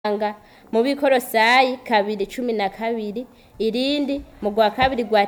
anga mu bikorosayi kabiri cumi na kabiri irindi mu rwa kabiri rwa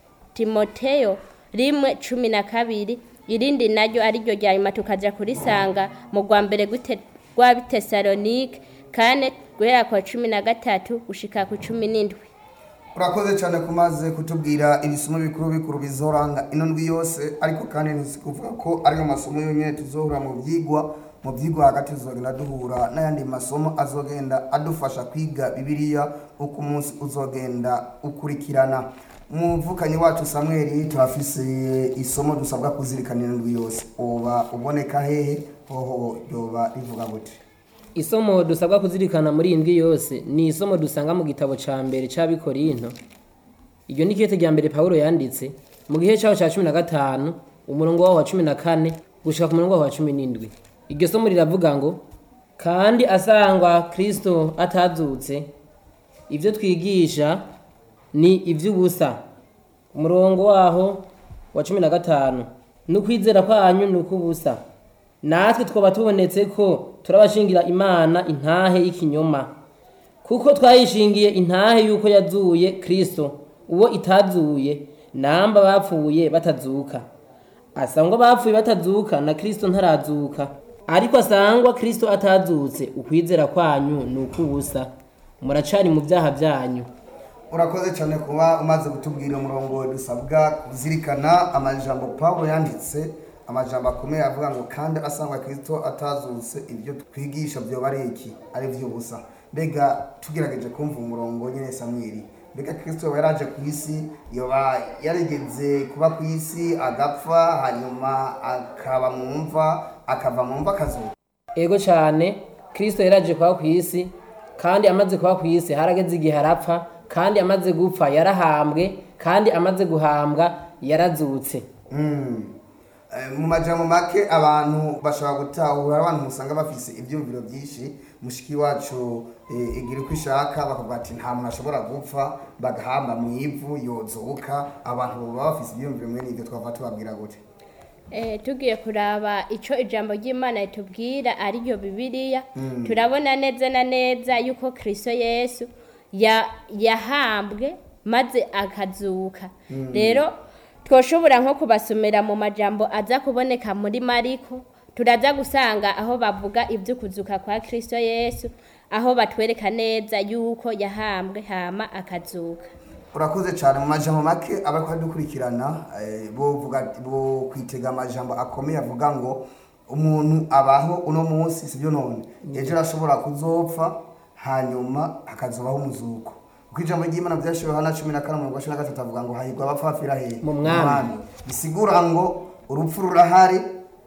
timoteyo rimwe cumi na kabiri irindi naryo ariryo rya nyuma tukaja kurisanga mu rwa mbere gw'ite- rwa bitesalonike kane guhera kwa cumi na gatatu gushika ku cumi n'indwi urakoze cyane kumaze kutubwira ibisomo bikuru bikuru bizoranga ino ndwi yose ariko kandi ntizikuvuga ko ariyo masomo yonyine tuzohura mu byigwa mu byigwa hagati tuzogenda duhura n'ayandi masomo azogenda adufasha kwiga bibiliya uko umunsi uzogenda ukurikirana umuvukanyi wacu samweli turafise isomo dusabwa kuzirikana ino ndwi yose uba uboneka hehe hoho ryoba rivuga gute isomo dusabwa kuzirikana muri iyi ndwi yose ni isomo dusanga mu gitabo ca mbere c'abikorinto iryo ni ikete rya mbere pawulo yanditse mu gihe caho ca cumi na gatanu umurongo waho wa cumi na kane gushika ku murongo waho wa cumi n'indwi iryo somo riravuga ngo kandi asangwa kristo atazutse ivyo twigisha ni ivy'ubusa umurongo waho wa cumi na gatanu n'ukwizera kwanyu ni ukw'ubusa natwe twaba tubonetse ko turabashingira imana intahe y'ikinyoma kuko twayishingiye intahe y'uko yazuye kristo uwo itazuye namba bapfuye batazuka asangwa bapfuye batazuka na kristo ntarazuka ariko asangwa kristo atazutse ukwizera kwanyu ni ukw'ubusa muracari mu vyaha vyanyu urakoze cyane kuba umaze kutubwira umurongo dusabwa kuzirikana amajambo pawulo yanditse amajambo akomeye avuga ngo kandi asangwa kristo atazutse ibyo twigisha byoba ari iki ari iby'ubusa mbega tugerageje kumva umurongo nyine samweli mbega kristo yoba yaraje ku isi yoba yarigeze kuba ku isi agapfa hanyuma akaba mu mva akava mu mva akazuka ego cyane kristo yaraje kuba ku isi kandi amaze kuba ku isi harageze igihe arapfa kandi amaze gupfa yarahambwe kandi amaze guhambwa yarazutse Mm. Eh, mu majambo make abantu bashobora gutahura abantu musanga bafise ibyumviro byinshi mushiki wacu eh, igira uko ishaka bakavuga ati nta muntu ashobora gupfa bagahamba mu ivu yozuka abantu baba bafise ibyumviro mwene ibyo twava tubabwira gute Eh, tugiye kuraba ico ijambo ry'imana ritubwira ariryo bibiliya turabona neza na neza yuko kristo yesu ya- yahambwe maze akazuka rero twoshobora nko kubasomera mu majambo aza kuboneka muri mariko turaza gusanga aho bavuga ivy'ukuzuka kwa kristo yesu aho batwereka neza yuko yahambwe hama akazuka urakoze cyane mu majambo make abariko badukurikirana eh, bovuga bo kwitega amajambo akomeye avuga ngo umuntu abaho uno munsi sibyo none ejo arashobora kuzopfa hanyuma hakazobaho umuzuko kuko ijambo ry'imana byashiwe hana cumi na kane umurongo wa cumi na gatatu avuga ngo hahirwa abapfapfira hehe Mu mwami. bisigura ngo urupfu rurahari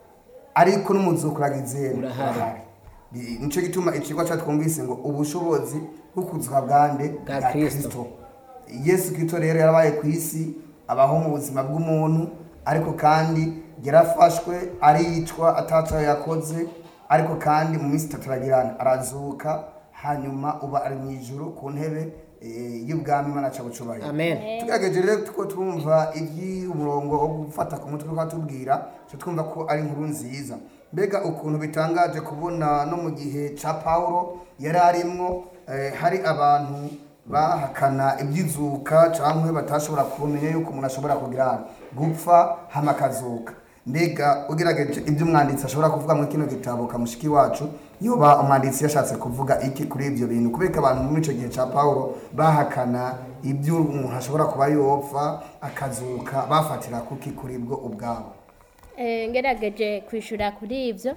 ariko n'umuzuko uragize Urahari. Bi- nico gituma icigwa catwumvise ngo ubushobozi bwo kuzuka bwande Bwa Kristo. yesu kristo rero yarabaye ku isi abaho mu buzima bw'umuntu ariko kandi yarafashwe aricwa ataco yakoze ariko kandi mu minsi itatu aragirana arazuka hanyuma uba ari mu ijuru ku ntebe eh, y'ubwami imana ca bucubahiro amen tugerageje rero tuko twumva iby'umurongo wo gufata ku mutwe twatubwira cyo twumva ko ari inkuru nziza mbega ukuntu bitangaje kubona no mu gihe ca pawulo yari arimwo eh, hari abantu bahakana iby'izuka cyangwa batashobora kumenya yuko umuntu ashobora kugira gupfa hama akazuka mbega ugerageje ibyo umwanditsi ashobora kuvuga muri kino gitabo kamushiki wacu yoba umwanditsi yashatse kuvuga iki kuri ibyo bintu kubera ko abantu muri icyo gihe cya pawulo bahakana ibyo umuntu ashobora kuba yopfa akazuka bafatira kuki kuri bwo ubwabo Eh, ngerageje kwishura kuri ivyo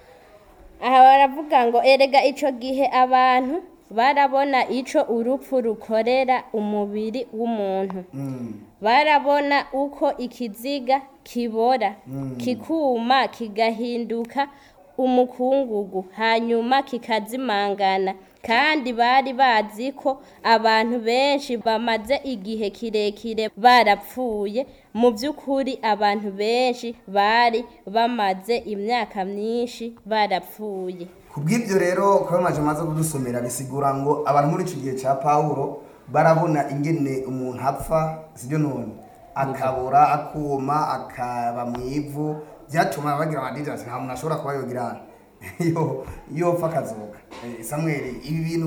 aha baravuga ngo erega ico gihe abantu barabona ico urupfu rukorera umubiri w'umuntu barabona uko ikiziga kibora kikuma kigahinduka umukungugu hanyuma kikazimangana kandi bari bazi ko abantu benshi bamaze igihe kirekire barapfuye mu by'ukuri abantu benshi bari bamaze imyaka myinshi barapfuye ku bw'ibyo rero kuba amaje amaze kudusomera bisigura ngo abantu muri icyo gihe cya pawulo barabona ingene umuntu apfa sibyo none akabura akuma akaba mu ivu byatuma bagira amadini ati nta muntu ashobora kuba yogira yo yopfa akazuka Eh, samuel ibi bintu